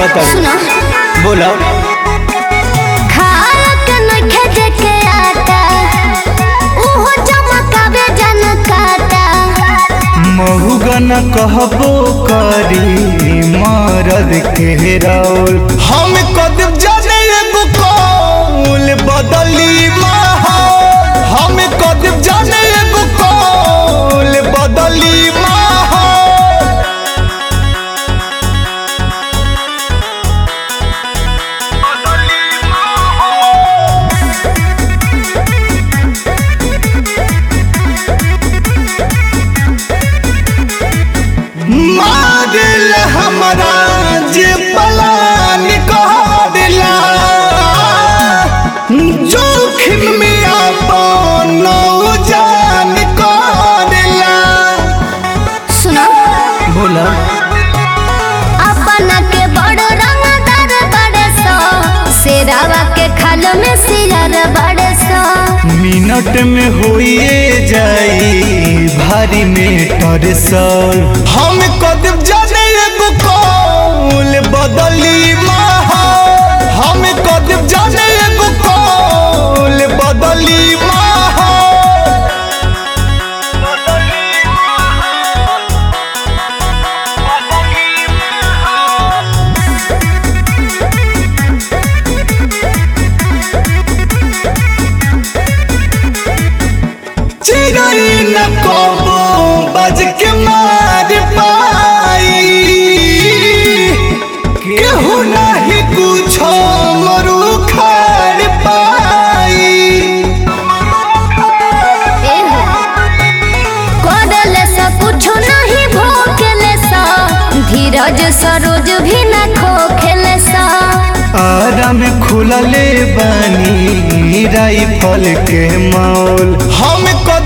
कहता सुनो बोलो खाक नखे देखे आता उहो चमकावे जन काटा महुगन कहबो करी मरद के रौल हम कदम जाने एगो कौल बदली माहौल हम कदम जाने एगो कौल बदली माहौल मारिल हमरा जे पलान कहला जोखिम में अपन जान कहला सुनो बोला अपन के बड़ रंगदार बड़े सो शेरावा के खाल में सियार बड़े सो मिनट में होइए जाई भारी में टरसल हम कदम जाने एगो कौल बदली माहौल हम कदम जाने एगो कौल बदली माहौल चिड़ै न कबो बज के मार पाई केहू नहीं कुछो मरु खार पाई कोडले से कुछ नहीं भोकले सा धीरज सरोज भी न खोखले सा आराम खुलले बानी राइफल के मौल हम